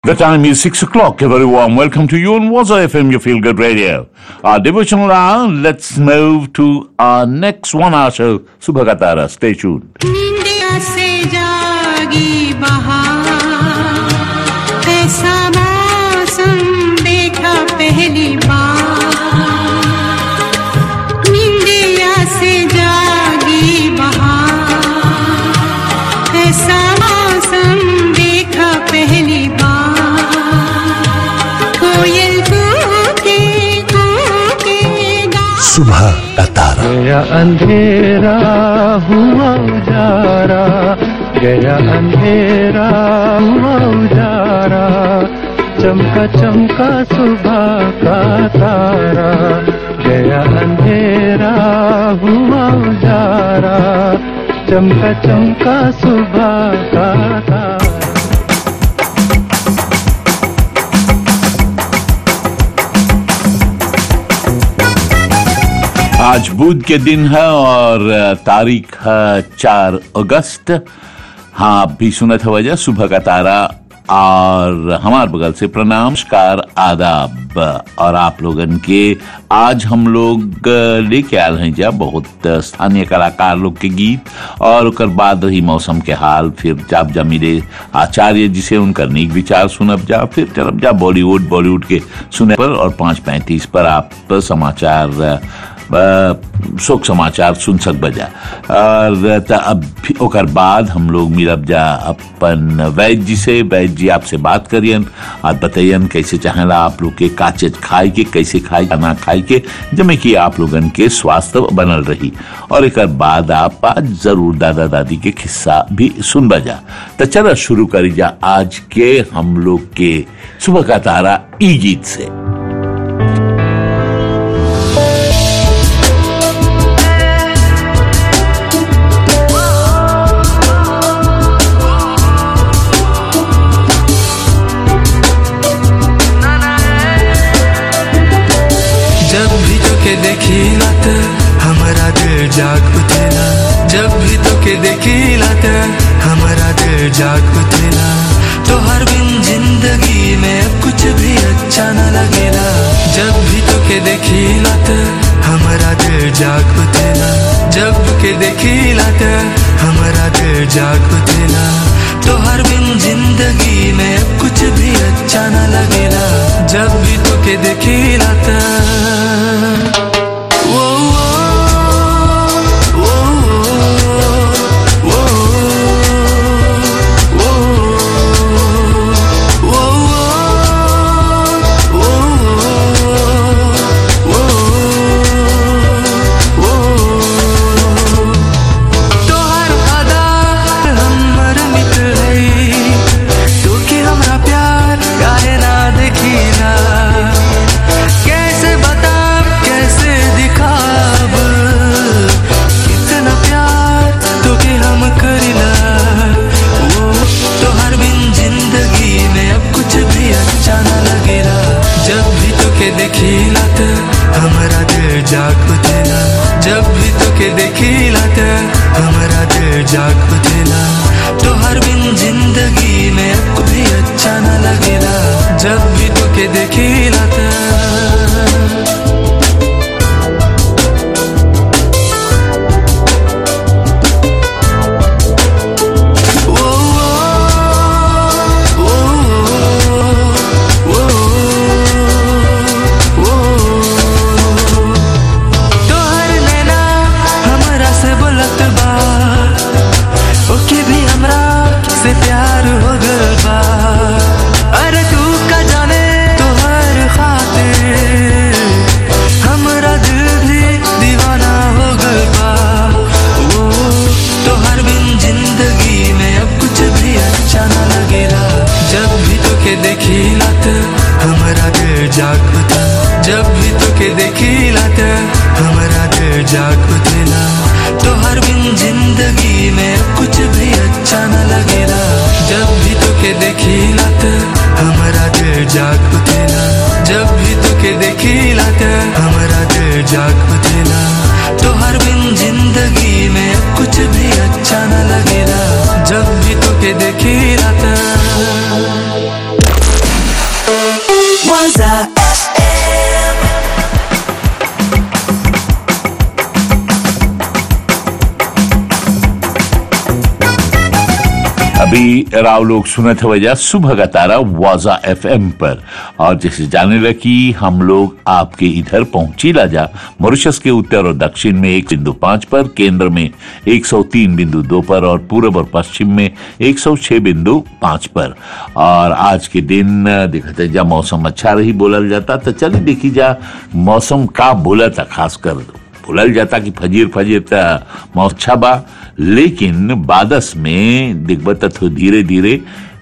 The time is 6 o'clock. A very warm welcome to you on Waza FM, your feel good radio. Our devotional hour, let's move to our next one hour show, Subha ka Tara. Stay tuned. निंदिया से जागी बहार ऐसा मौसम देखा पहली बार निंदिया से जागी बहार ऐसा मौसम देखा पहली बार कोयल कूके कूके गा सुबह का तारा गया अंधेरा हुआ उजारा गया अंधेरा हुआ उजारा चमका चमका सुबह का तारा गया अंधेरा हुआ उजारा चमका चमका सुबह का तारा आज बुध के दिन है और तारीख है चार अगस्त हाँ आप भी सुनत हो वजह सुबह का तारा और हमार बगल से प्रणाम नमस्कार आदाब और आप लोगन के आज हम लोग लेके आल हैं जा बहुत स्थानीय कलाकार लोग के गीत और ओकर बाद रही मौसम के हाल फिर जाब जा मिले आचार्य जी से उनका नीक विचार सुनब जा फिर चलब जा बॉलीवुड बॉलीवुड के सुने पर और पाँच पैंतीस पर आप समाचार अ, शोक समाचार सुन सक बजा और त अब भी- ओकर बाद हम लोग मिलब जा अपन वैद्य जी से वैद्य जी आपसे बात करियन और बताइयन कैसे चाहेला आप लोग के का चीज खाए के कैसे खाए खाना खाए के जमे कि आप लोगन के स्वास्थ्य बनल रही और एक बाद आप आज जरूर दादा दादी के किस्सा भी सुन बजा तो चलो शुरू करी जा आज के हम लोग के सुबह का तारा ई गीत से जब भी तोके देखिला त हमारा दिल जाग उठेला जब भी तोके देखिला त हमारा दिल जाग उठेला तोहर बिन जिंदगी में अब कुछ भी अच्छा न लगेला जब भी तोके देखिला त हमारा दिल जाग उठेला जब के देखिला त हमारा दिल जाग उठेला तोहर बिन जिंदगी में अब कुछ भी अच्छा न लगेला जब भी तोके देखिला त वो वो वो वो वो तोहर अदा हमर मित्र है तू के हमरा प्यार काहे ना देखिला कैसे बता कैसे दिखाब कितना प्यार तो के हम करिला वो तोहर बिन जिंदगी में अब कुछ भी अच्छा न लगेला जब भी तोके देखिला त हमारा दिल जाग उठेला जब भी तोके देखिला त हमारा दिल जाग उठेला तोहर बिन जिंदगी में अब कुछ भी अच्छा न लगेला जब भी तोके देखिला त तोहर नैना हमरा से बोलत बा ओके भी हमरा से प्यार हो गल बा अरे तू का जाने तोहर खातिर हमरा दिल भी दीवाना हो गल बा ओ तोहर बिन जिंदगी में अब कुछ भी अच्छा न लगेला जब भी तोके देखिला त हमरा दिल जाग उठा जब भी तोके देखिला त हमरा दिल जाग उठेला तोहर बिन जिंदगी में अब कुछ भी अच्छा न लगेला जब भी तोके देखिला त हमरा दिल जाग उठेला जब भी तोके देखिला त हमरा दिल जाग उठेला तोहर बिन जिंदगी में अब कुछ भी अच्छा न लगेला जब भी तोके देखिला त Waza अभी राव लोग सुनत वजह सुबह का तारा वाजा एफएम पर और जैसे जाने लगी हम लोग आपके इधर पहुंची लाजा मॉरिशस के उत्तर और दक्षिण में एक बिंदु पांच पर केंद्र में 103 बिंदु दो पर और पूर्व और पश्चिम में 106 बिंदु पांच पर और आज के दिन दिखते जा मौसम अच्छा रही बोलल जाता तो चलिए देखी जा मौसम का बोला था खासकर भुलल जाता कि फजीर फजीर त मौसम अच्छा बा लेकिन बादस में दिग्बत तो धीरे धीरे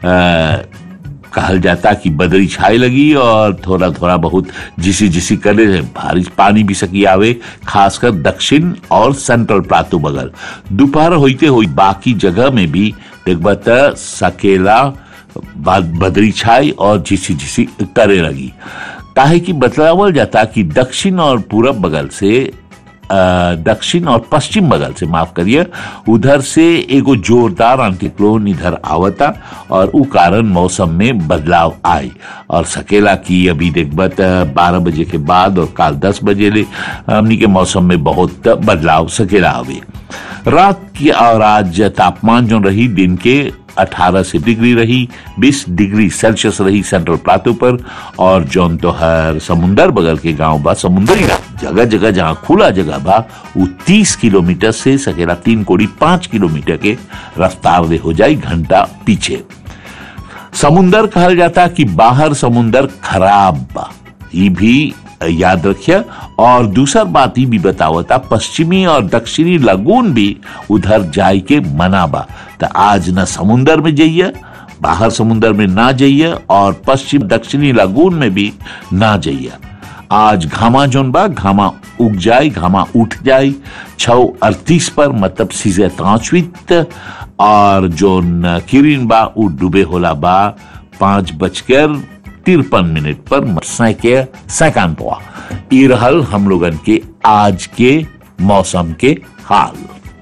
कहल जाता कि बदरी छाए लगी और थोड़ा थोड़ा बहुत जिसी जिसी करे बारिश पानी भी सकी आवे खासकर दक्षिण और सेंट्रल प्लाटू बगल दोपहर होते हुई बाकी जगह में भी दिग्बत सकेला बाद बदरी छाई और झिसी झिसी करे लगी काहे कि बतलावल जाता कि दक्षिण और पूरब बगल से अ, दक्षिण और पश्चिम बगल से माफ करिए उधर से एगो जोरदार एंटीक्लोन इधर आवता और उ कारण मौसम में बदलाव आई और सकेला की अभी देखबत बारह बजे के बाद और काल दस बजे ले हमनी के मौसम में बहुत बदलाव सकेला आवे रात की और आज तापमान जो रही दिन के 18 से डिग्री रही 20 डिग्री सेल्सियस रही सेंट्रल प्लाटो पर और जौन तो हर समुंदर बगल के गांव बा समुंदरी जगह जगह जहां खुला जगह बा वो 30 किलोमीटर से सकेला तीन कोड़ी पांच किलोमीटर के रफ्तार दे हो जाए घंटा पीछे समुंदर कहल जाता कि बाहर समुंदर खराब बा ये भी याद रखिए और दूसर बात ही भी बतावता पश्चिमी और दक्षिणी लगून भी उधर जाय के मना बा तो आज न समुंदर में जाइए बाहर समुंदर में ना जाइए और पश्चिम दक्षिणी लगून में भी ना जाइए आज घामा जोन बा घामा उग जाए घामा उठ जाए छव अड़तीस पर मतलब सीजे तांचवित और जोन किरिन बा उ डूबे होला बा पांच बजकर तिरपन मिनट पर सैके सैकान पवा ई रहल हम लोगन के आज के मौसम के हाल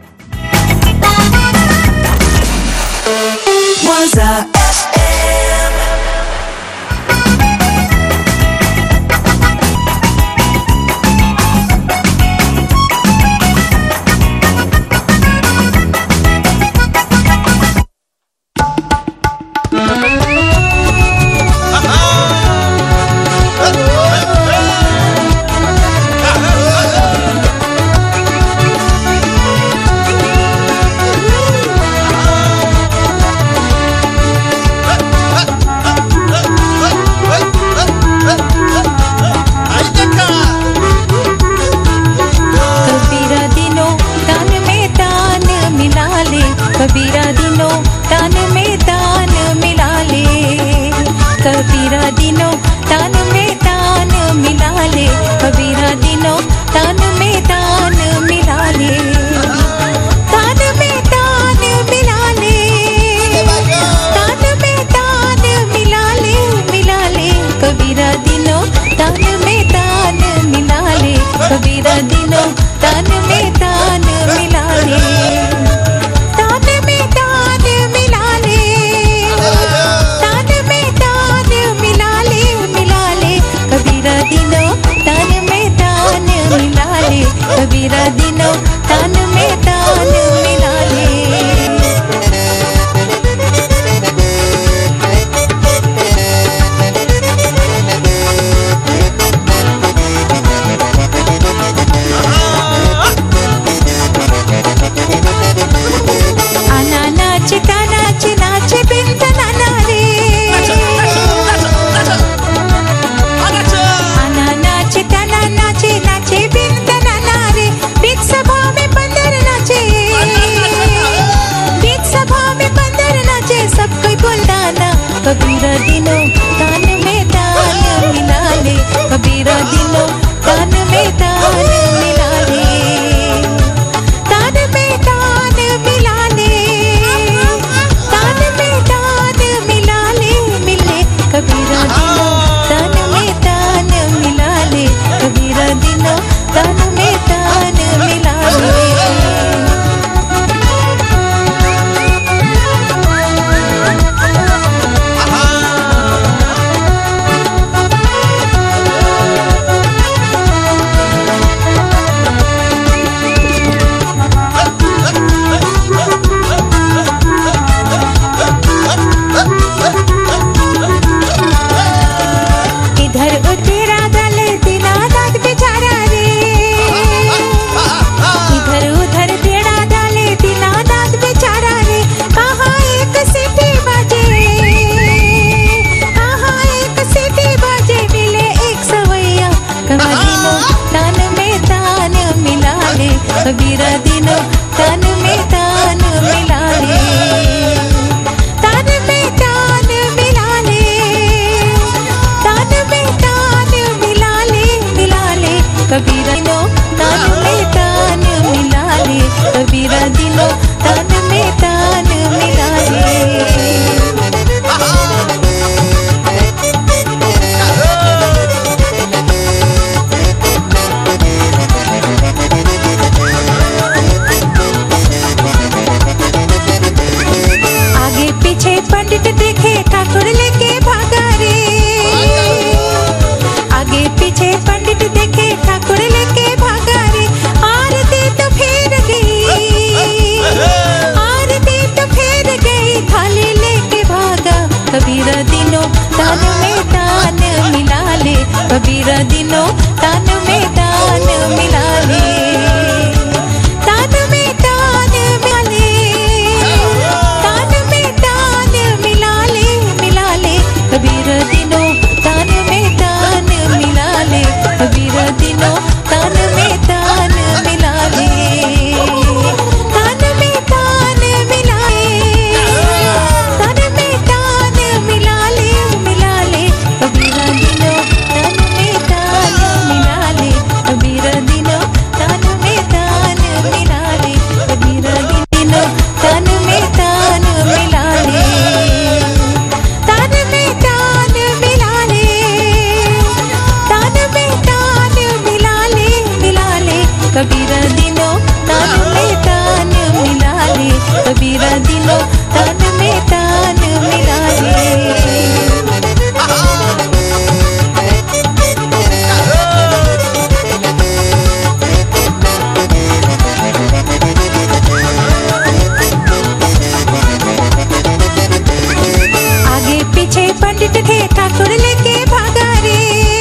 Waza कबीरा दिनों तान में तान मिला ले कबीरा दिनों तान में तान मिला ले कबीरा दिनों तान में तान मिला ले कबीरा दिनों तान में तान मिला ले तान में तान मिला ले तान में तान मिला ले मिला ले कबीरा दिनों तान में तान मिला ले कबीरा दिनों तान में तान मिला ले तान में तान मिला ले तान में तान तान में तान मिला ले कबीरा दिनों तान में तान मिला ले तान में तान मिला ले तान में तान मिला ले मिला ले कबीरा दिनों तान में तान मिला ले कबीरा दिनों तान में तान मिला ले तान में तान मिला ले तान में तान मिला ले मिला ले कबीरा दिनों तान में तान मिला ले कबीरा दिनों तान में तान मिला ले कबीरा दिनों तान में तान मिला ले तान में तान मिला ले तान में तान मिला ले मिला ले कबीरा दिनों तान में तान मिला ले कबीरा दिनों तान में तान मिला ले आगे पीछे पंडित थे ठाकुर लेके भागा रे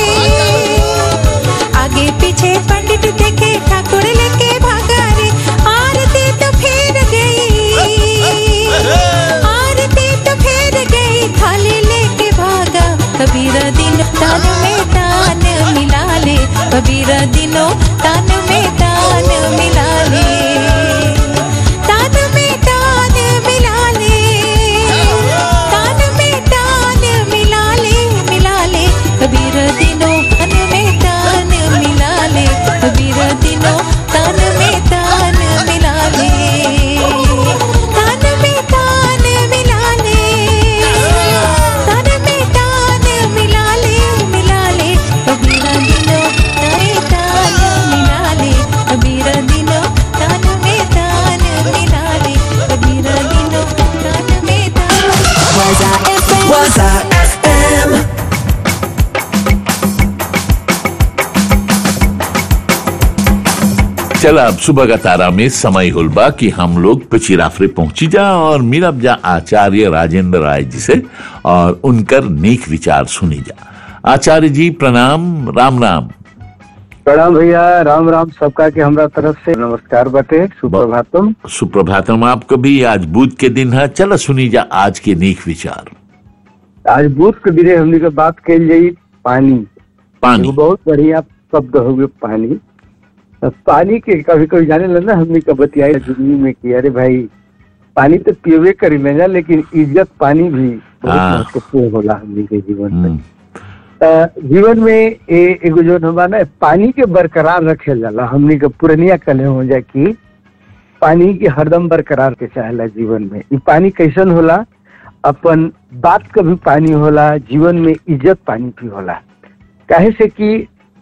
आगे पीछे पंडित थे के ठाकुर लेके भागा रे आरती तो फेर गई आरती तो फेर गई थाली लेके भागा कबीरा दिन तान में तान मिला ले कबीरा दिनों तान में तान मिला ले तान में तान मिला ले तान में तान मिला ले मिला ले कबीर दिनों तान में तान मिला ले कबीर दिनों तान में तान मिला ले तान में तान मिला ले तान में तान मिला ले मिला ले कबीर दिनों तान में तान मिला ले कबीर दिनों तान में तान मिला ले कबीर दिनों तान में तान Waza FM. चल अब सुबह का तारा में समय हुलबा कि हम लोग पिचिराफरे पहुंची जा और मिलब जा आचार्य राजेंद्र राय जी से और उनकर नेक विचार सुनी जा आचार्य जी प्रणाम राम राम प्रणाम भैया राम राम सबका के हमरा तरफ से नमस्कार बटे सुप्रभातम सुप्रभातम आपको भी आज बुध के दिन है चलो सुनी जा आज के नेक विचार आज बुध के दिने हमनी के बात कल जाई पानी पानी एगो बहुत बढ़िया शब्द हो गए पानी अब पानी के कभी कभी जाने लगे ना हमनी का बतियाई जिंदगी में कि अरे भाई पानी तो पियबे करी लेना लेकिन इज्जत पानी भी बहुत हाँ। महत्वपूर्ण होला हमनी के जीवन में हम्म, अ, जीवन में ए, एगो जो हमारा ना पानी के बरकरार रखे जाला हमनी के पुरनिया कले हो जाए कि पानी के हरदम बरकरार के चाहेला जीवन में ई पानी कैसन होला अपन बात का भी पानी होला जीवन में इज्जत पानी भी होला काहे से कि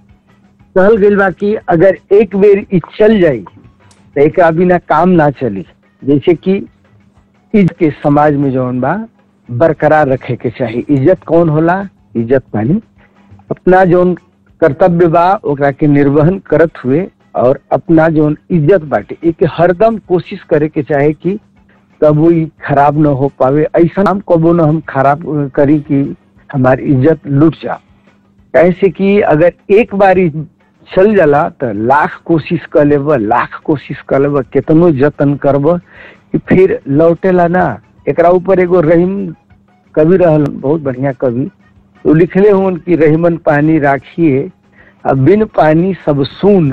कहल गइल बा कि अगर एक बेर ई चल जाई तो एक बिना काम ना चली जैसे कि इज्जत के समाज में जौन बा बरकरार रखे के चाहिए इज्जत कौन होला इज्जत पानी अपना जौन कर्तव्य बा ओकरा के निर्वहन करत हुए और अपना जौन इज्जत बाटे एक हरदम कोशिश करे के चाहे कि कबो ई खराब न हो पावे ऐसा हम कबो न हम खराब अ, करी कि हमारी इज्जत लुट जा कैसे कि अगर एक बार ई चल जाला तो लाख कोशिश कर लेब लाख कोशिश कर लेब केतनो जतन करब कि फिर लौटेला ना एकरा ऊपर एगो रहीम कवि रहल बहुत बढ़िया कवि तो लिखले हुन कि रहीमन पानी राखिए अब बिन पानी सब सुन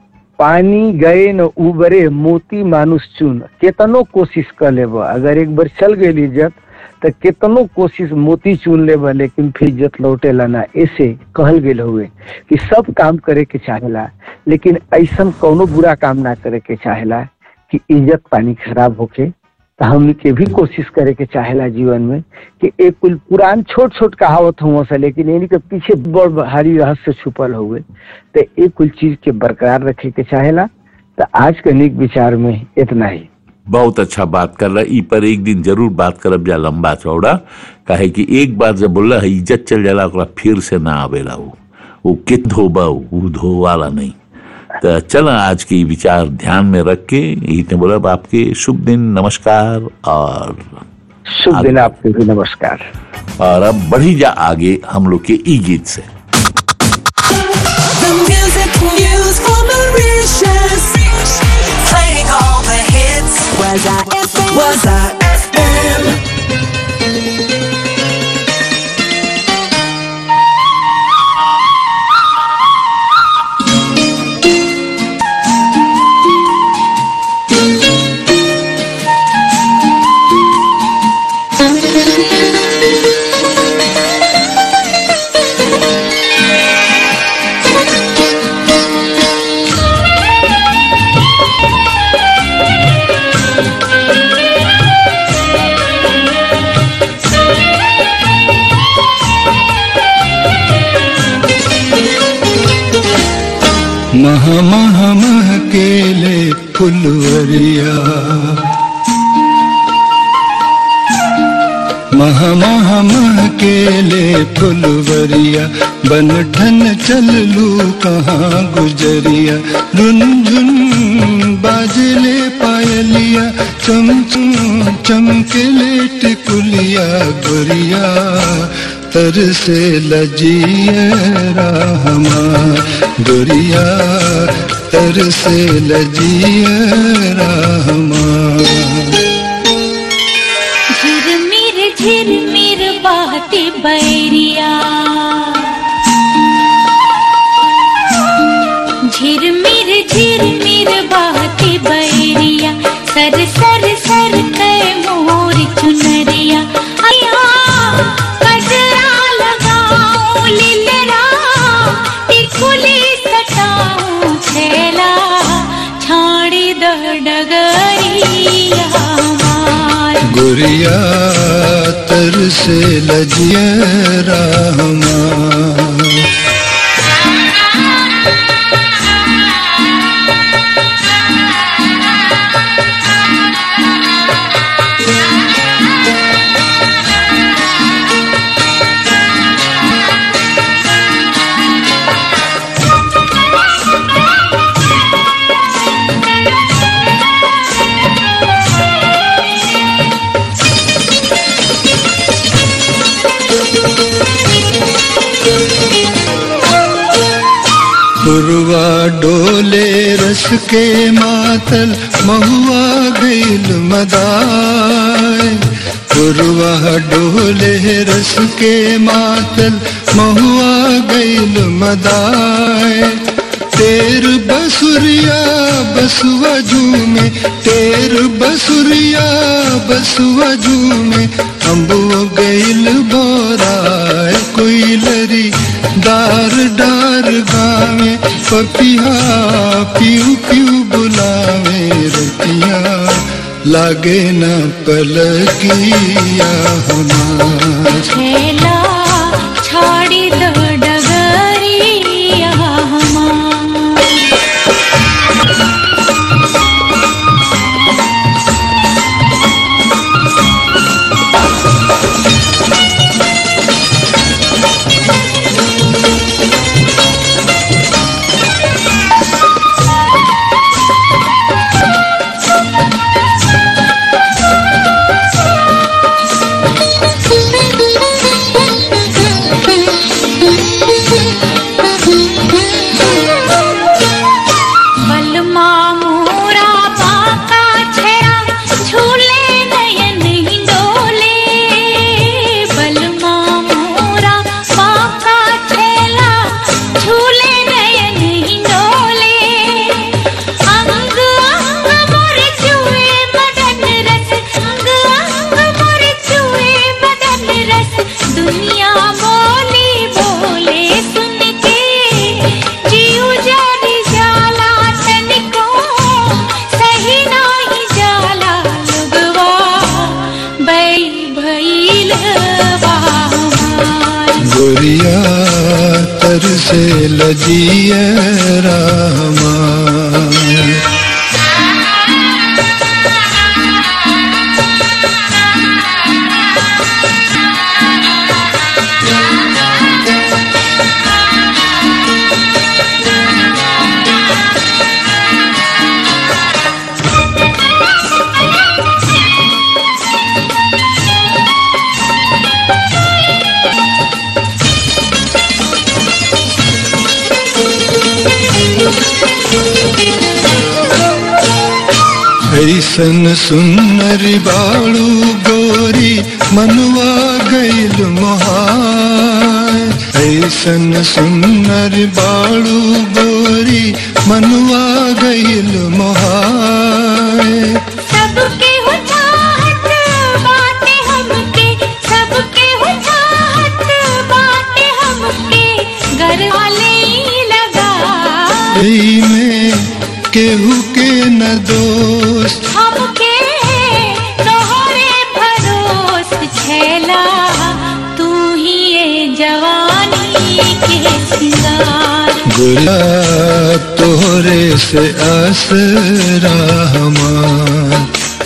पानी गए न उबरे मोती मानुष चुन केतनो कोशिश कर लेब अगर एक बार चल गई इज्जत तो केतनो कोशिश मोती चुन लेब लेकिन फिर इज्जत लौटेला ना ऐसे कहल गेल हुए कि सब काम करे के चाहेला लेकिन ऐसन कौनो बुरा काम ना करे के चाहेला कि इज्जत पानी खराब होके तो हमनी के भी कोशिश करे के चाहेला जीवन में कि एक कुल पुरान छोट छोट कहावत हुआ से लेकिन इन्हीं के पीछे बड़ भारी रहस्य छुपल हुए तो एक कुल चीज के बरकरार रखे के चाहेला तो आज के निक विचार में इतना ही बहुत अच्छा बात कर रहा ई पर एक दिन जरूर बात करब जा लंबा चौड़ा काहे कि एक बार जब बोला है इज्जत चल जाला ओकरा फिर से ना आवेला वो वो कित धोबा वो धोवाला नहीं तो चल आज की विचार ध्यान में रख के यही ने बोला आपके शुभ दिन नमस्कार और शुभ दिन आपके भी नमस्कार और अब बढ़ी जा आगे हम लोग के ई गीत से The music news for Mauritius. Playing all the hits. Was I FM? Was I FM? मह मह मह केले फुलवरिया मह मह मह केले फुलवरिया बन ठन चल लू कहाँ गुजरिया रुन झुन बाजले पायलिया चम चम चमकेले टिकुलिया गुरिया तर से लजिए राहमा गुरिया तर से लजिए राहमा झिरमिर झिरमिर बहती बैरिया झिरमिर झिरमिर बहती बैरिया सर सर सर कै मोर चुनरिया अया कजरा लगाऊं लीलरा टिकुली सटाऊं छेला छाड़ी द डगरिया मार गुरिया तर से लजिए राहमा पुरवा डोले रस के मातल महुआ गईल मदाय पुरवा डोले रस के मातल महुआ गईल मदाय तेर बसुरिया बसुआ झूमे तेर बसुरिया बसुआ झूमे अम्बो गईल बोराय कोई लरी डार डार गावे पपिया पीऊ पीऊ बुलावे रतिया लागे न पलकिया हमार छेला छाड़ी द डगरिया मार बलमा मोरा पाका छेड़ा झूले नयन ही डोले बलमा मोरा पाका छेला झूले नयन ही डोले अंग अंग मोर चुए मदन रस अंग अंग मोर चुए मदन रस दुनिया बोली बोले सुन के जीव जानी जाला तनिको सही नाही जाला लगवा बै भइल बामार गोरिया तर से लजिए रामा ऐसन सुनरी बाड़ू गोरी मनवा गईल मोहाय ऐसन सुनरी बाड़ू गोरी मनवा गईल मोहाय सबके हो चाहत बाटे हमके सबके हो चाहत बाटे हमके घर वाले ही लगा ई में केहू के न दोस्त हमके तोहरे भरोस छेला तू ही ये जवानी के सिंगार गुला तोहरे से आसरा हमार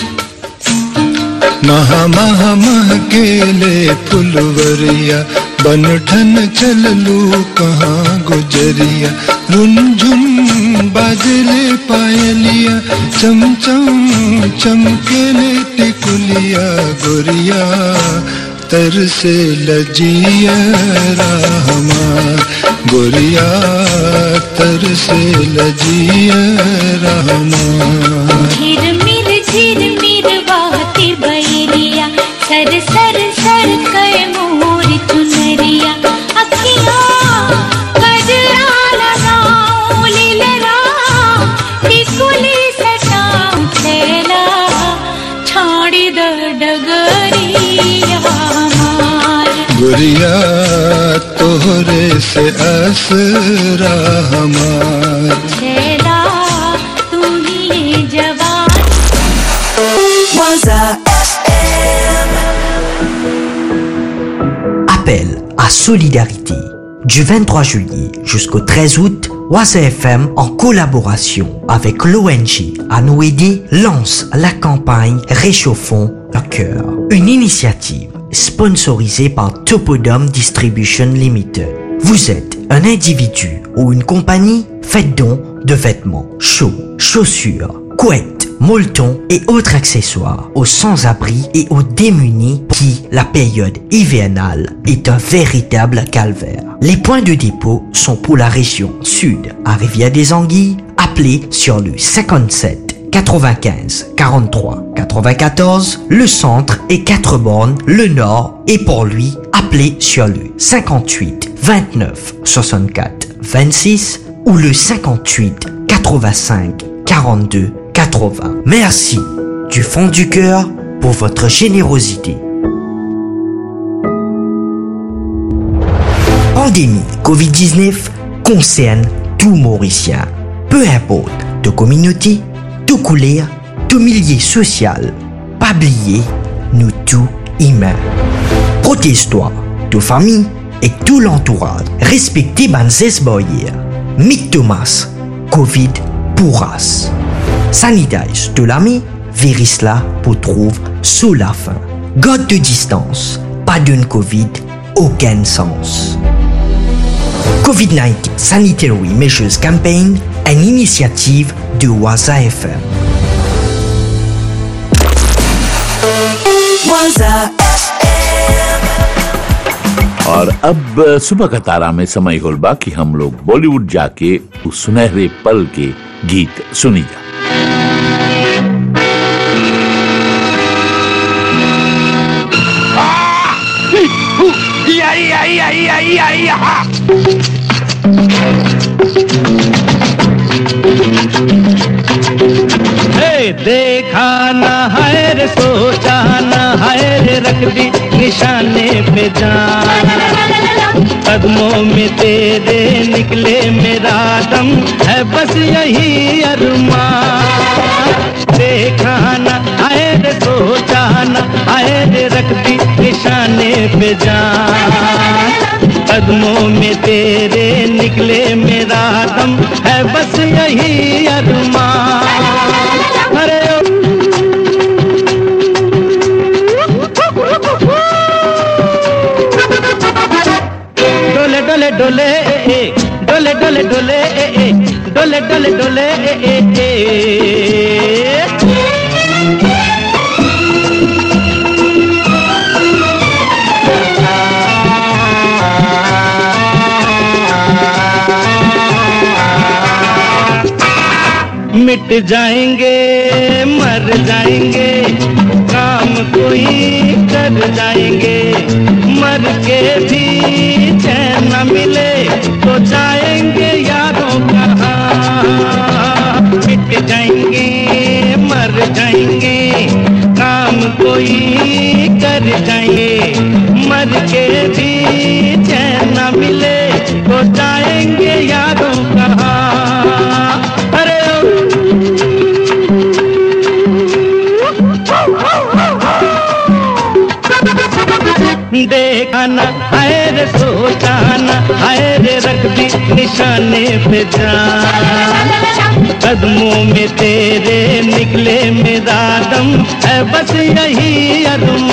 महा महा मह केले फुलवरिया बन ठन चललू कहाँ गुजरिया रुनझुन बाजले पायलिया चम चम चमकेले टिकुलिया गोरिया तर से लजिया हमार गोरिया तर से लजिया हमार झिरमिर झिरमिर बहती बैरिया सर सर सर कर मोर चुनरिया अखियाँ गजरा लगाऊं लीलरा टिकुली सटाऊं छेला छाड़ी द डगरिया हमार गुरिया तोहरे से असरा हमार छेला तू ही जवान Waza FM. Appel à solidarité. Du 23 juillet jusqu'au 13 août, Waza FM, en collaboration avec l'ONG Anouédi, lance la campagne Réchauffons le cœur. Une initiative sponsorisée par Topodome Distribution Limited. Vous êtes un individu ou une compagnie, faites don de vêtements chauds, chaussures, couettes, molletons et autres accessoires aux sans-abri et aux démunis pour qui la période hivernale est un véritable calvaire. Les points de dépôt sont pour la région sud à Rivière-des-Anguilles, appelez sur le 57 95 43 94, le centre et 4 bornes, le nord et pour lui, appelez sur le 58 29 64 26 ou le 58 85 42 80. Merci du fond du cœur pour votre générosité. Pandémie Covid-19 concerne tout Mauricien. Peu importe de communauté, de couleur, de milieu social. Pas oublier, nous tous humains. Protège-toi, de famille et tout l'entourage. Respectez Banzes Boyer. Mick Thomas, Covid pourras. Sanitize de l'ami, Virisla pour trouve sous la fin. God de distance, pas d'une Covid, aucun sens. COVID-19 Sanitary Measures Campaign, une initiative de Waza FM. Waza और अब सुबह का तारा में समय होलबा कि हम लोग बॉलीवुड जाके उस सुनहरे पल के गीत सुनी जा हे देखा न है रे सोचा न है रे रख दी निशाने पे जान कदमों में तेरे निकले मेरा दम है बस यही अरमान देखा न है रे सोचा न है रे रख दी निशाने पे जान कदमों में तेरे निकले मेरा दम है बस यही अरमान अरे डोले डोले डोले ए, ए, डोले डोले डोले ए, ए, डोले डोले डोले ए, ए, ए। मिट जाएंगे मर जाएंगे काम कोई कर जाएंगे मर के भी चैन न मिले तो जाएंगे यारों कहाँ मिट जाएंगे मर जाएंगे काम कोई कर जाएंगे मर के भी चैन न मिले तो जाएंगे यारों कहाँ अरे देखा न हाय रे सोचा न हाय रे रख दी निशाने पे जान कदमों में तेरे निकले मेरा दम है बस यही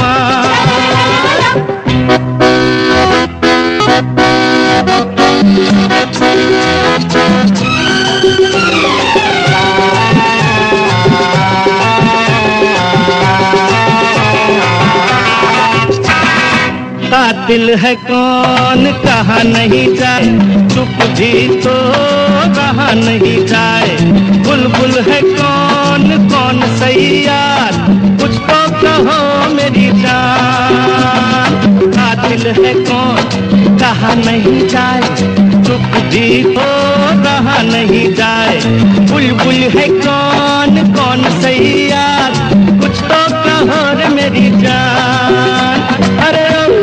अरमान कातिल है कौन कहा नहीं जाए चुप भी तो कहा नहीं जाए बुलबुल है कौन कौन सही यार कुछ तो कहो मेरी जान कातिल है कौन कहा नहीं जाए चुप भी तो कहा नहीं जाए बुलबुल है कौन कौन सही यार कुछ तो कहो रे मेरी जान अरे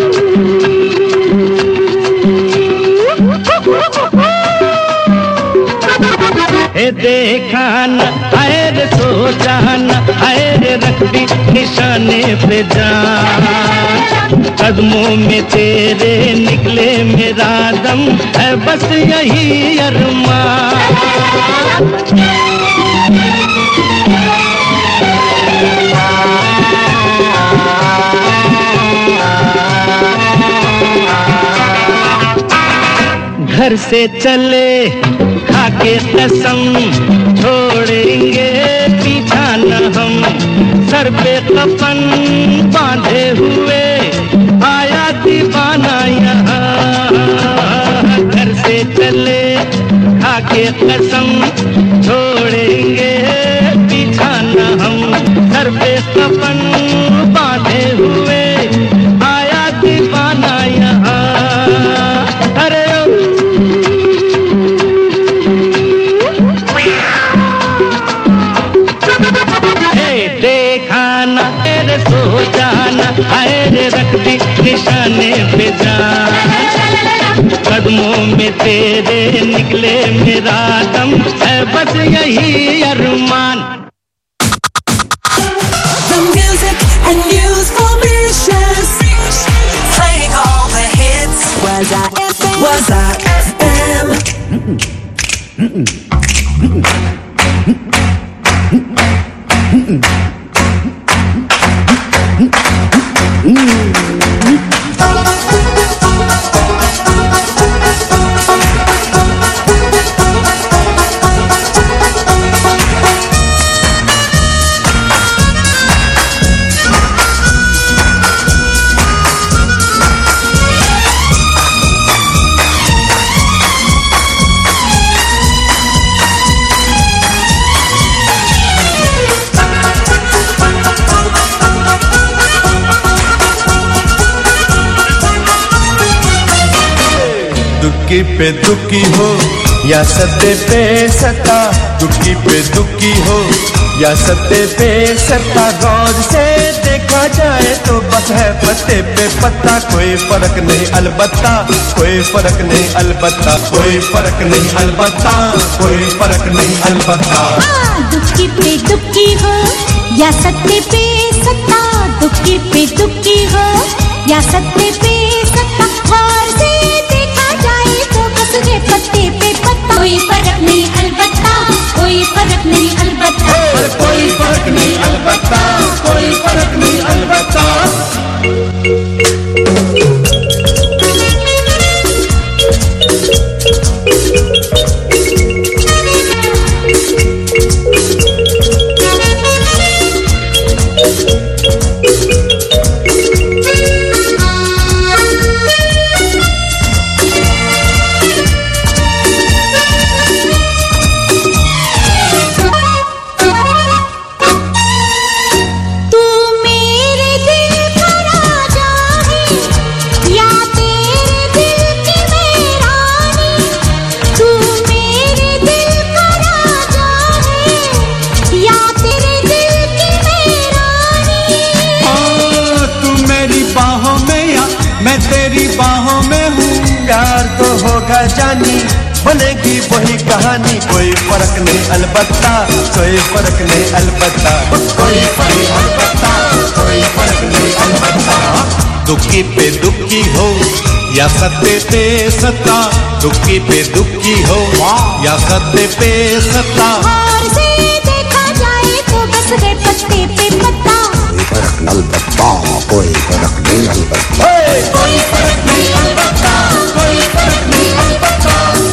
हे देखा न आए रे सोचा न आए रे रख दी निशाने पे जान कदमों में तेरे निकले मेरा दम है बस यही अरमान घर से चले खाके कसम छोड़ेंगे पीछा न हम सर पे कफन बांधे हुए आया दीवाना यहाँ घर से चले खाके कसम छोड़ेंगे पीछा न हम सर पे कफन बांधे हुए आया दीवाना यहाँ अरे हे देखा न तेरे सो जाना आए रे रख दी निशाने पे जान कदमों में तेरे निकले मेरा दम है बस यही अरमान The music and news for Mauritius. Playing all the hits. Was I FM? Was I FM? दुक्की पे दुक्की हो या सत्ते पे सत्ता दुक्की पे दुक्की हो या सत्ते पे सत्ता गौर से देखा जाए तो बस है पत्ते पे पत्ता कोई फर्क नहीं अलबत्ता कोई फर्क नहीं अलबत्ता कोई फर्क नहीं अलबत्ता कोई फर्क नहीं अलबत्ता दुक्की पे दुक्की हो या सत्ते पे सत्ता दुक्की पे दुक्की हो या सत्ते पे सत्ता गौर से देखा जाए तो बस है पत्ते पे पत्ता कोई फर्क नहीं अलबत्ता कोई फर्क नहीं अलबत्ता कोई फर्क नहीं अलबत्ता कोई फर्क नहीं अलबत्ता होगा जानी बनेगी वही कहानी कोई फर्क नहीं अलबत्ता कोई फर्क नहीं अलबत्ता कोई फर्क अलबत्ता कोई फर्क नहीं अलबत्ता दुखी पे दुखी हो या सत्य पे सत्ता दुखी पे दुखी हो या सत्य पे सत्ता और से देखा जाए तो बस गए पत्ते पे पत्ता कोई फर्क नहीं अलबत्ता कोई फर्क नहीं अलबत्ता कोई फर्क नहीं अलबत्ता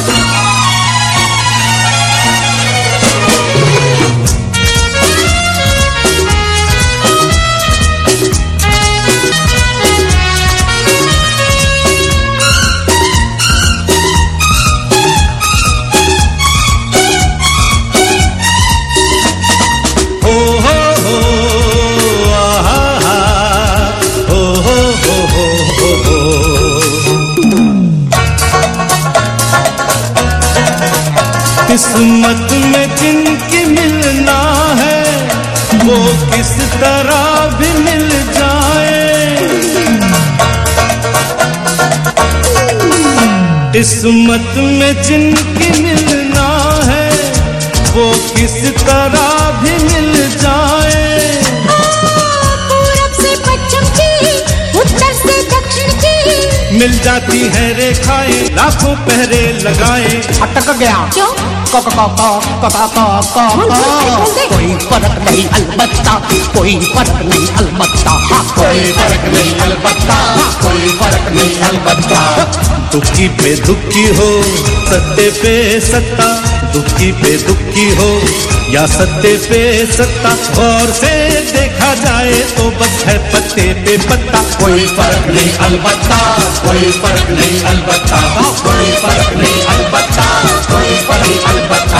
हो हो हो आहा हा हो हो हो हो हो हो किस्मत में जिनकी मिलना है वो किस तरह भी मिल जाए किस्मत में जिनकी मिलना है वो किस तरह भी मिल जाए पूरब से पश्चिम की उत्तर से दक्षिण की मिल जाती है रेखाएं लाखों पहरे लगाए अटक गया क्यों क क क क क क क क बोल, बोल, बोल, बोल दे। कोई फर्क नहीं अलबत्ता कोई फर्क नहीं अलबत्ता हाँ, कोई फर्क नहीं अलबत्ता हाँ, कोई फर्क नहीं अलबत्ता दुखी पे दुखी हो सत्य पे सत्ता दुखी पे दुखी हो या सत्य पे सत्ता गौर से देखा जाए तो बस है पत्ते पे पत्ता कोई फर्क नहीं अलबत्ता कोई फर्क नहीं अलबत्ता हाँ, कोई फर्क नहीं अलबत्ता कोई फर्क नहीं अलबत्ता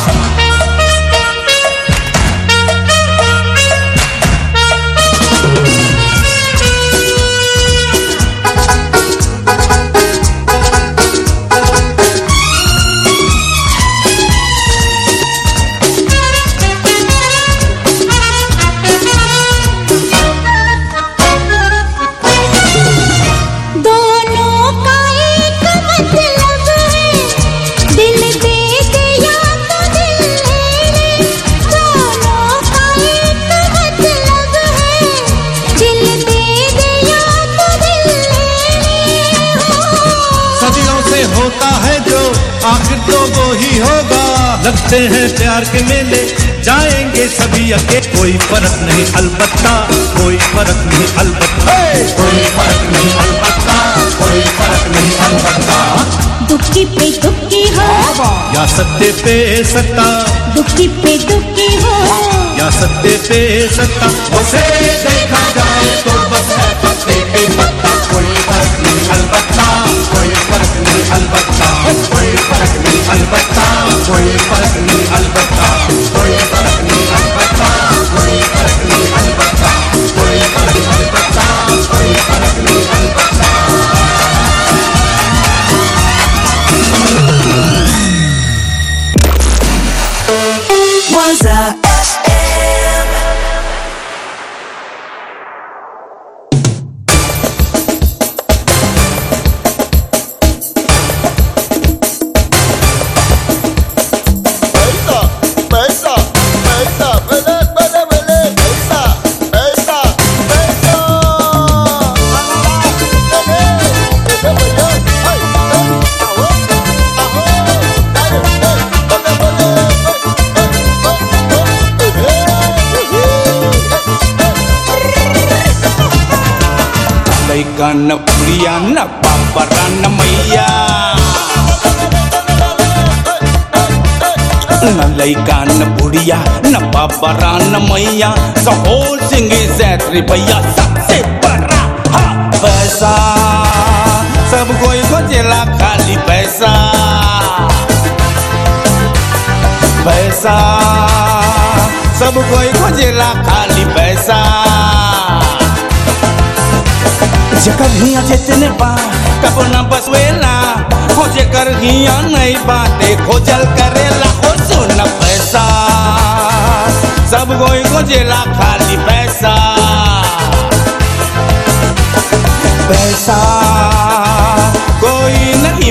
दोनों का एक मतलब है दिल दे दे या तो दिल ले ले दोनों का एक मतलब है दिल दे दे या तो दिल ले ले सदियों से होता है जो आखिर तो वो ही होगा लगते हैं प्यार के मेले जाएंगे सभी अके कोई फर्क नहीं अलबत्ता कोई फर्क नहीं अलबत्ता कोई फर्क नहीं अलबत्ता कोई फर्क नहीं अलबत्ता दुखी पे दुखी हो या सत्य पे सत्ता दुखी पे दुखी हो या सत्य पे सत्ता उसे देखा जाए तो बस है पत्ते पे पत्ता कोई फर्क नहीं अलबत्ता कोई फर्क नहीं अलबत्ता कोई फर्क नहीं अलबत्ता कोई फर्क नहीं अलबत्ता कोई फर्क नहीं अलबत्ता कोई फर्क नहीं अलबत्ता कोई फर्क नहीं अलबत्ता कोई फर्क नहीं अलबत्ता Was a FM. लैका न प्रिया न बाबरा न मैया न लैका न बुढ़िया न बाबरा न मैया द होल सिंग इज एट भैया सबसे बड़ा हा पैसा सब कोई खोजेला खाली पैसा पैसा सब कोई खोजेला खाली पैसा जेकर हिया जितने बा कबो न बसवेला हो जेकर हिया नहीं बाते खोजल करेला हो सुन पैसा सब कोई खोजेला खाली पैसा पैसा कोई नहीं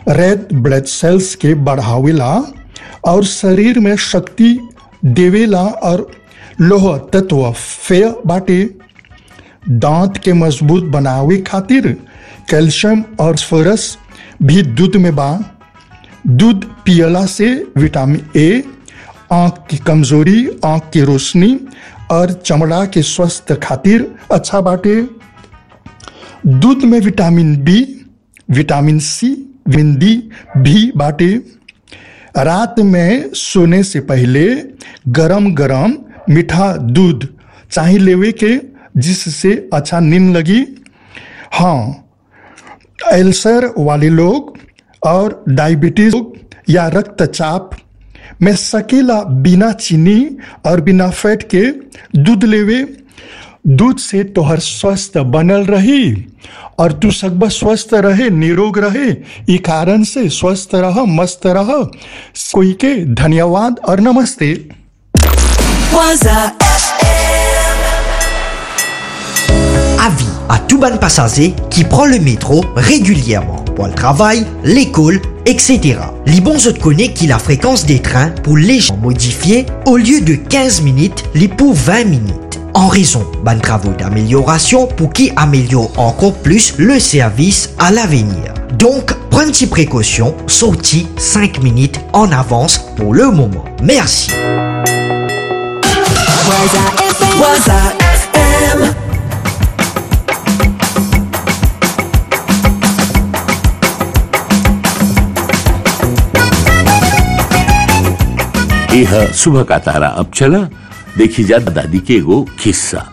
रेड ब्लड सेल्स के बढ़ावेला और शरीर में शक्ति देवेला और लोह तत्व फेय बाटे दांत के मजबूत बनावे खातिर कैल्शियम और फॉस्फोरस भी दूध में बा दूध पियला से विटामिन ए आंख की कमजोरी आंख की रोशनी और चमड़ा के स्वास्थ्य खातिर अच्छा बाटे दूध में vitamin B vitamin C vitamin D भी बाटे रात में सोने से पहले गरम गरम मीठा दूध चाहे लेवे के जिससे अच्छा नींद लगी हाँ अल्सर वाले लोग और डायबिटीज या रक्तचाप में सकेला बिना चीनी और बिना फैट के दूध लेवे दूध से तोहर स्वस्थ बनल रही और तू सकब स्वस्थ रहे निरोग रहे ई कारण से स्वस्थ रह मस्त रह कोई के धन्यवाद और नमस्ते Waza Avis à tout bon passager qui prend le métro régulièrement pour le travail, l'école, etc. Les bons autres connaissent que la fréquence des trains pour les gens modifiée au lieu de 15 minutes, les pour 20 minutes. En raison de travaux d'amélioration pour qui améliore encore plus le service à l'avenir. Donc, prenez précaution, sortie 5 minutes en avance pour le moment. Merci. Waza FM Waza FM यह सुबह का तारा अब चला देखी जा दादी के एगो किस्सा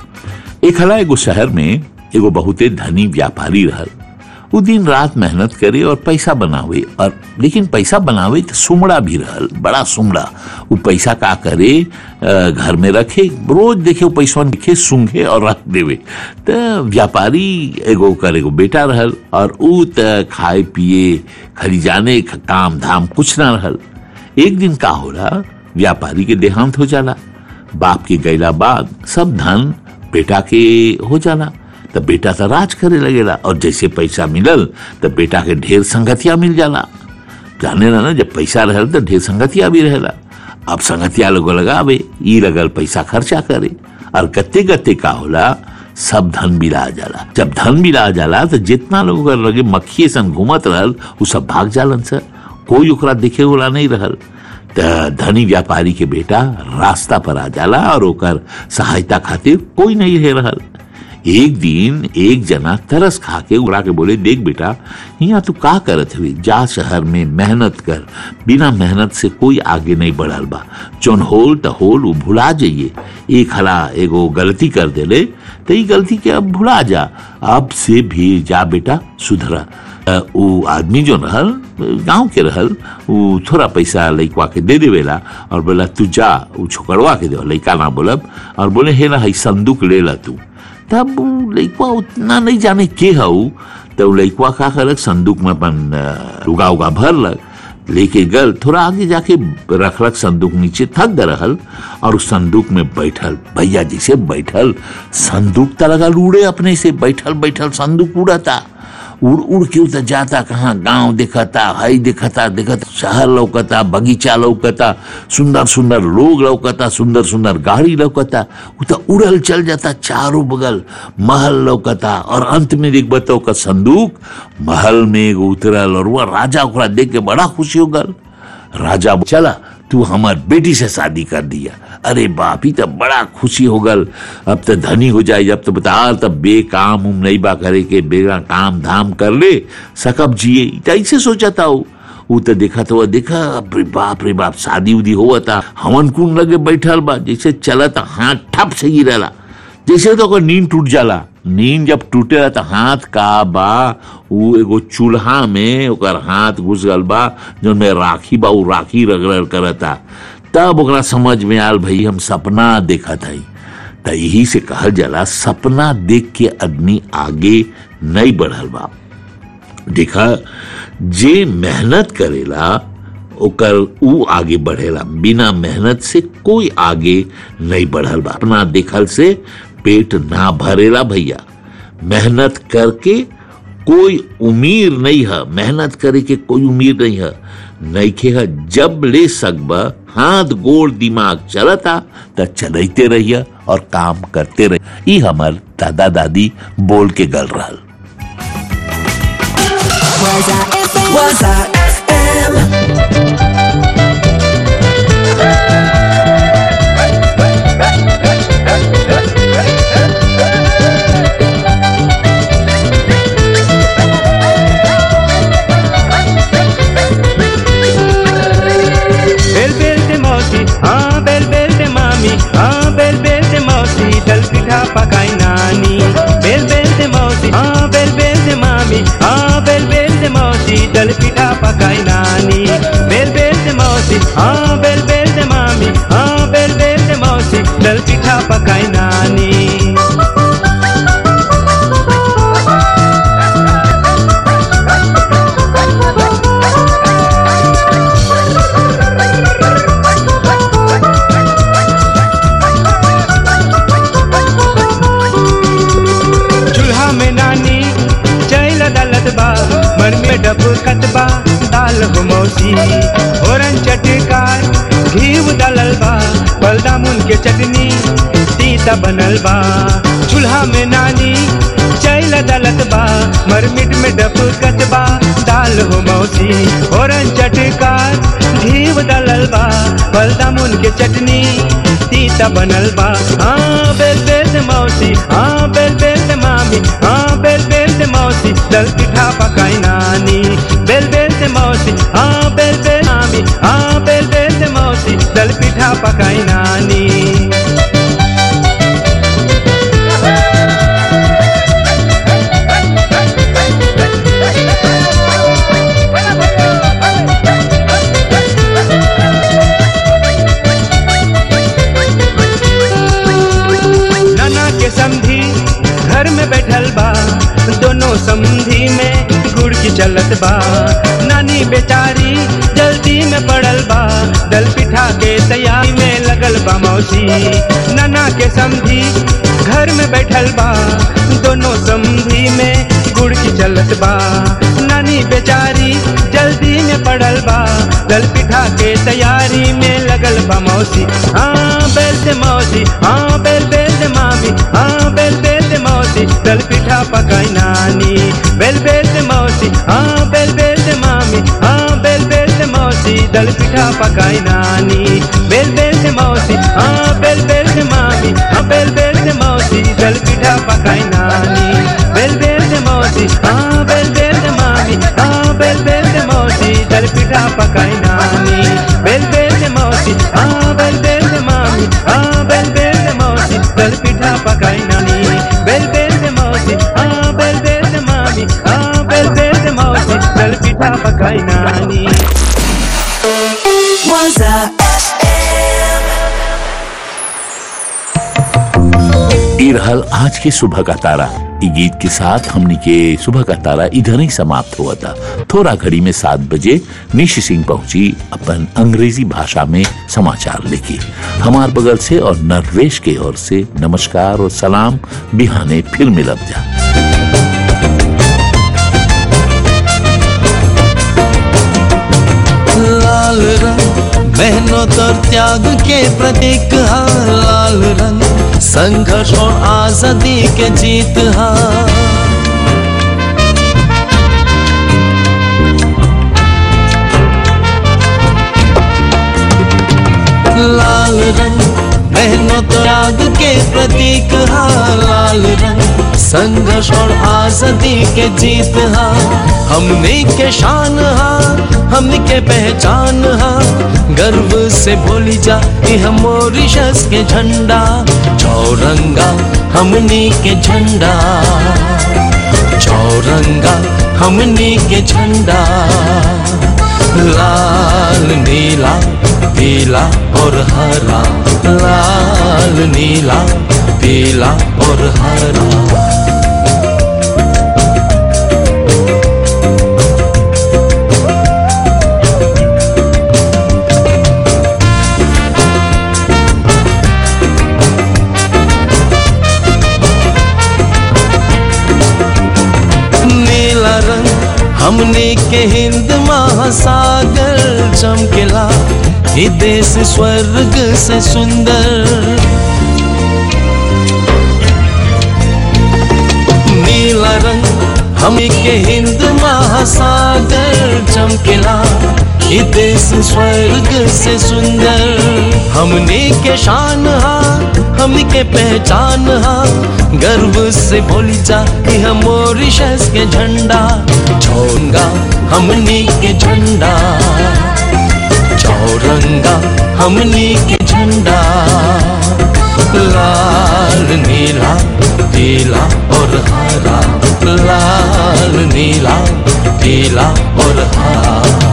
एक हला एगो शहर में एगो बहुते धनी व्यापारी रहल वो दिन रात मेहनत करे और पैसा बनावे और लेकिन पैसा बनावे तो सुमड़ा भी रहल बड़ा सुमड़ा वो पैसा का करे अ, घर में रखे रोज देखे वो पैसा लिखे सूंघे और रख देवे तो व्यापारी एगो कर एगो बेटा रहल और ऊ त खाए पिए खरी जाने ख- काम धाम कुछ ना रहल एक दिन का होला व्यापारी के देहांत हो जाला बाप के गैला बाद सब धन बेटा के हो जाला तब बेटा तो राज करे लगेला और जैसे पैसा मिलल तब बेटा के ढेर संगतिया मिल जाला जाने ना ना जब पैसा रहल तो ढेर संगतिया भी रहेला अब संगतिया लोग लगावे ई लगल पैसा खर्चा करे और गत्ते गत्ते का होला सब धन मिला जाला जब धन मिला जाला तो जितना लोग ओकर लगे मक्खिए सन घूमत रहल उ सब भाग जालन सर कोई ओकरा देखे वाला नहीं रहल त धनी व्यापारी के बेटा रास्ता पर आ जाला और ओकर सहायता खातिर कोई नहीं रह रहल एक दिन एक जना तरस खा के उड़ा के बोले देख बेटा यहाँ तू का करत हुई जा शहर में मेहनत कर बिना मेहनत से कोई आगे नहीं बढ़ल बा जौन होल त होल वो भुला जाइए एक हला एगो गलती कर देले तो ई गलती के अब भुला जा अब से भी जा बेटा सुधरा अ, उ आदमी जो रहल गांव के रहल उ थोड़ा पैसा लइकवा के दे देवेला और बोला तू जा उ छोकरवा के दे लइका ना बोलब और बोले हे ना हई संदूक ले ला तू तब उ लइकवा उतना नहीं जाने के हऊ तो उ लइकवा का करक संदूक में अपन अ, उगा उगा भरलक लेके गल थोड़ा आगे जाके रखलक संदूक नीचे थक गए रहल और उस संदूक में बैठल भैया जैसे बैठल संदूक त लगल उड़े अपने से बैठल बैठल संदूक उड़ता उड़ उड़ के उतर जाता कहाँ गांव देखता हई देखता देखता शहर लौकता बगीचा लौकता सुंदर सुंदर लोग लौकता सुंदर सुंदर गाड़ी लौकता उ तो उड़ल चल जाता चारों बगल महल लौकता और अंत में देख बताओ का संदूक महल में एगो उतरल और वह राजा ओकरा देख के बड़ा खुशी हो गल राजा बो- चला तू हमार बेटी से शादी कर दिया अरे बाप ही तब बड़ा खुशी हो गल अब तो धनी हो जाए जब तो बता तब बेकाम उम नहीं बा करे के बेगा काम धाम कर ले सकब जिए त ऐसे सोचा था वो उ तो देखा तो देखा अब रे बाप रे बाप शादी उदी हुआ था हवन कुंड लगे बैठल बा जैसे चलत हाथ ठप से ही रहला जैसे तो ओकर नींद टूट जाला नींद जब टूटेला तो हाथ का बा उ एगो चूल्हा में ओकर हाथ घुस गल बा जौन में राखी बा उ राखी रगड़ करता तब ओकरा समझ में आल भाई हम सपना देखत हई त यही से कहल जाला सपना देख के आदमी आगे नहीं बढ़ल बा देखा जे मेहनत करेला ओकर ऊ आगे बढ़ेला बिना मेहनत से कोई आगे नहीं बढ़ल बा अपना देखल से पेट ना भरेला भैया मेहनत करके कोई उम्मीद नहीं है मेहनत करे के कोई उम्मीद नहीं है नईखे है जब ले सकबा हाथ गोड़ दिमाग चलता त चलते रहिए और काम करते रहिए ई हमार दादा दादी बोल के गल रहल Was I FM? बेल बेल दे मौसी हाँ बेल बेल दे मामी हाँ बेल बेल दे मौसी दल पिठा पकाई नानी बेल बेल दे मौसी हाँ बेल बेल दे मामी हाँ बेल बेल दे मौसी दल पिठा पकाई नानी बेल बेल दे मौसी हाँ बेल बेल दे मामी हाँ बेल बेल दे मौसी दल पिठा पकाई नानी चूल्हा में नानी चैल दलत बा मन में डब कतबा दाल हो मौसी ओरन चटकार घीव दलल बा बलदामुन के चटनी तीता बनल बा चूल्हा में नानी चैल दलत बा मरमिट में डब कतबा दाल हो मौसी ओरन चटकार घीव दलल बा बलदामुन के चटनी तीता बनल बा हाँ बेल बेल दे मौसी हाँ बेल बेल दे मामी हाँ बेल बेल दे मौसी दल पिठा पकाई नानी बेल बेल दे मौसी हाँ बेल बेल मामी हाँ बेल बेल दे मौसी दल पिठा पकाई नानी नाना के समधी घर में बैठल बा दोनों समधी में गुड़ की चलत बा नानी बेचारी जल्दी में पड़ल बा दल पिठा के तैयारी में लगल बा मौसी नाना के समधी घर में बैठल बा दोनों समधी में गुड़ की चलत बा नानी बेचारी जल्दी में पड़ल बा दल पिठा के तैयारी में लगल बा मौसी हाँ बेल से मौसी हाँ बेल बेल से मामी हाँ बेल बेल से मौसी दल पिठा पकाई नानी बेल बेल से मौसी हाँ बेल बेल से मामी हाँ बेल बेल से मौसी दल पिठा पकाई नानी बेल बेल से मौसी हाँ बेल बेल से मामी हाँ बेल बेल से मौसी दल पिठा पकाई नानी बेल बेल से मौसी हाँ बेल बेल से मामी हाँ बेल बेल से मौसी दल पिठा पकाई नानी बेल बेल से मौसी हाँ बेल बेल से मामी हाँ बेल बेल से मौसी दल पिठा पकाई नानी बेल बेल से मौसी हाँ बेल बेल से मामी हाँ बेल बेल से मौसी दल पिठा पकाई नानी Was I FM? ई रहल आज के सुबह का तारा ई गीत के साथ हमने के सुबह का तारा इधर ही समाप्त हुआ था थोड़ा घड़ी में सात बजे निशि सिंह पहुंची अपन अंग्रेजी भाषा में समाचार लेके हमार बगल से और नरवेश के ओर से नमस्कार और सलाम बिहाने फिर मिलब जा लाल रंग मेहनत और त्याग के प्रतीक हा लाल रंग संघर्ष और आजादी के जीत हा लाल रंग मेहनत और त्याग के प्रतीक हा लाल रंग संघर्ष और आजादी के जीत हा हमने के शान हा हमने के पहचान हा गर्व से बोली जा यह मॉरिशस के झंडा चौरंगा हमने के झंडा चौरंगा हमने के झंडा लाल नीला पीला और हरा लाल नीला पीला और हरा नीला ये देश स्वर्ग से सुंदर नीला रंग हमी के हिंद महासागर चमकेला ये देश स्वर्ग से सुंदर हमने के शान हा हमने के पहचान हा गर्व से बोली जा कि हम मॉरिशस के झंडा चौरंगा हमने के झंडा चौरंगा हमने के झंडा लाल नीला पीला और हरा लाल नीला पीला और हरा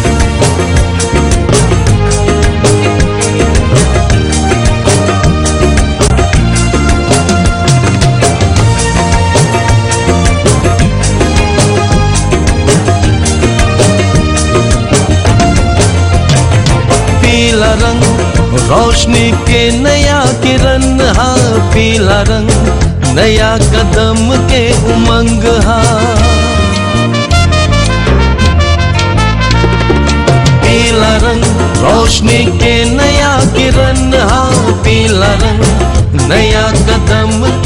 पीला रंग रोशनी के नया किरण हा पीला रंग नया कदम के उमंग हा पीला रंग रोशनी के नया किरण हा पीला रंग नया कदम